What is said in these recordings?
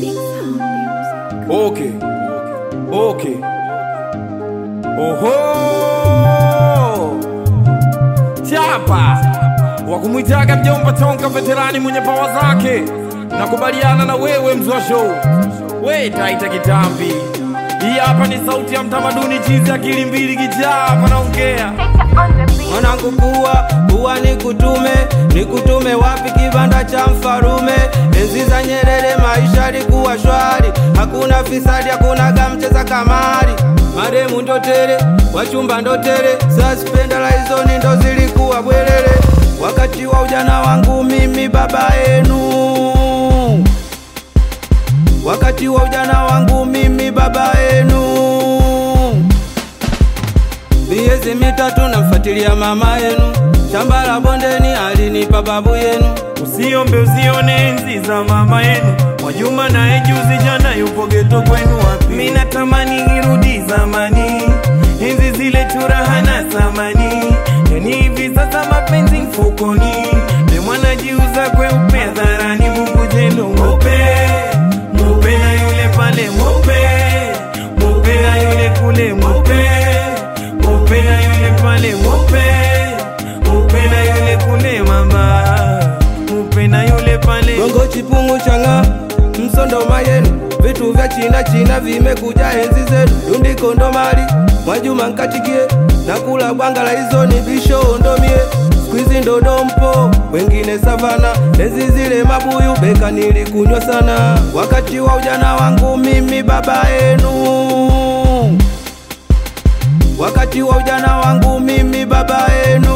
Okay. Okay. Oho! Chapa wa kumwitaga mjomba Tonka, veterani mwenye pawa zake. Nakubaliana na wewe mzwa show, we taita kitambi. Hii hapa ni sauti ya mtamaduni, chizi akili mbili kijaa hapa naongea mwanangu kuwa kuwa nikutume nikutume wapi kibanda cha mfarume enzi za Nyerere maisha likuwa shwari hakuna fisadi hakuna gamcheza kamari maremu ndotere wachumba ndotere saspendala hizoni ndo zilikuwa bwerere wakati wa ujana wangu mimi baba yenu wakati wa ujana wangu mimi baba yenu miezi mitatu namfuatilia mama yenu, shamba la bondeni alinipa babu yenu. Usiombe usione enzi za mama yenu, Mwajuma naye juzi jana yupo geto kwenu wapi? Mimi natamani irudi zamani, enzi zile turaha na thamani, yani hivi sasa mapenzi mfukoni, demu anajiuza kweupe hadharani, bubu jelo mweupe mweupe na yule pale mweupe mweupe na yule kule mweupe mweupe na yule pale mweupe mweupe na yule kule mama mweupe na yule pale Gongo chipungu changa msondo mayenu, vitu vya china china vimekuja enzi zetu, dundiko ndo mali Mwajuma nkatikie na kula bwanga la hizo ni bisho ndomie Squeezy ndo dompo, wengine savana, enzi zile mabuyu beka nilikunywa sana, wakati wa ujana wangu mimi baba yenu wakati wa ujana wangu mimi baba yenu.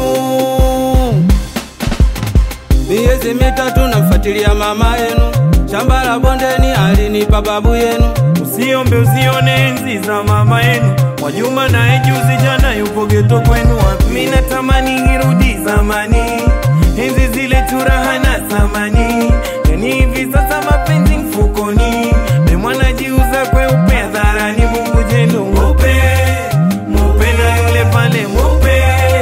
Miezi mitatu namfuatilia mama yenu, shamba la bondeni alinipa babu yenu. Usiombe usione enzi za mama yenu, Mwajuma naye juzi jana yupo geto kwenu wapi? Mimi natamani irudi zamani, enzi zile turaha na thamani, yani hivi sasa mapenzi mfukoni, demu anajiuza kweupe hadharani, Mungu jelo mweupe mweupe na yule pale mweupe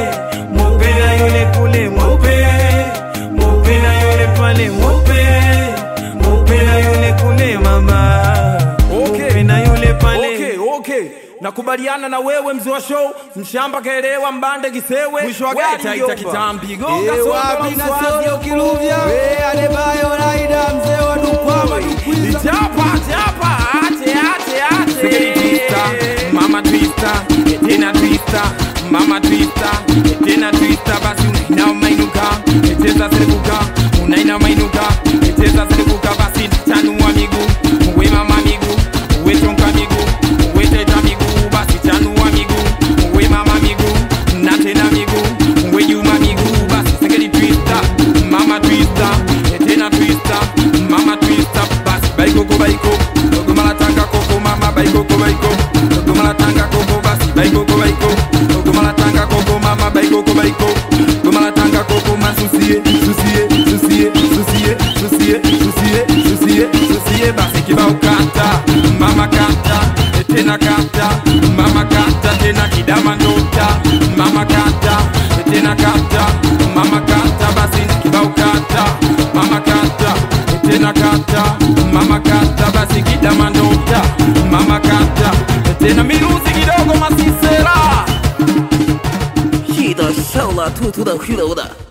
mweupe na yule kule mweupe mweupe na yule pale mweupe mweupe na yule kule mama mweupe na yule pale Okay, okay. Nakubaliana na wewe mzee wa show, mshamba kaelewa mbande kisewe, Mwisho wa We gari taita mjomba. kitambi, gonga Eh, sondo wapi la na mswazi. solo kiluvya Eh, adebayo raida mzee wa dukwama dukwiza Chapa, chapa, ate, ate, ate. Sigeli twista, mama twista, tena twista, mama twista, tena twista, basi unaina mainuka, cheza serikuka, unaina mainuka, cheza serikuka, basi chanua miguu, uwe mama miguu, uwe tonka miguu, uwe teta miguu, basi chanua miguu, uwe mama miguu, na tena miguu, uwe juma miguu, basi sigeli twista, mama twista, tena twista, mama twista, basi baikoko baiko, dogoma la tanga koko mama baikoko baiko, dogoma la tanga koko basi baikoko baiko, dogoma la tanga koko mama baikoko baiko, dogoma la tanga koko masusie, susie, susie, susie, susie, susie, susie, susie, basi kibao kata, mama kata, tena kata, mama kata, tena kidama ndota, mama kata, tena kata, mama kata, basi kibao kata, mama kata, tena kata, mama kata, basi kidama ndota, mama kata, tena miruzi kidogo masisera. 气得上了秃秃的灰头的。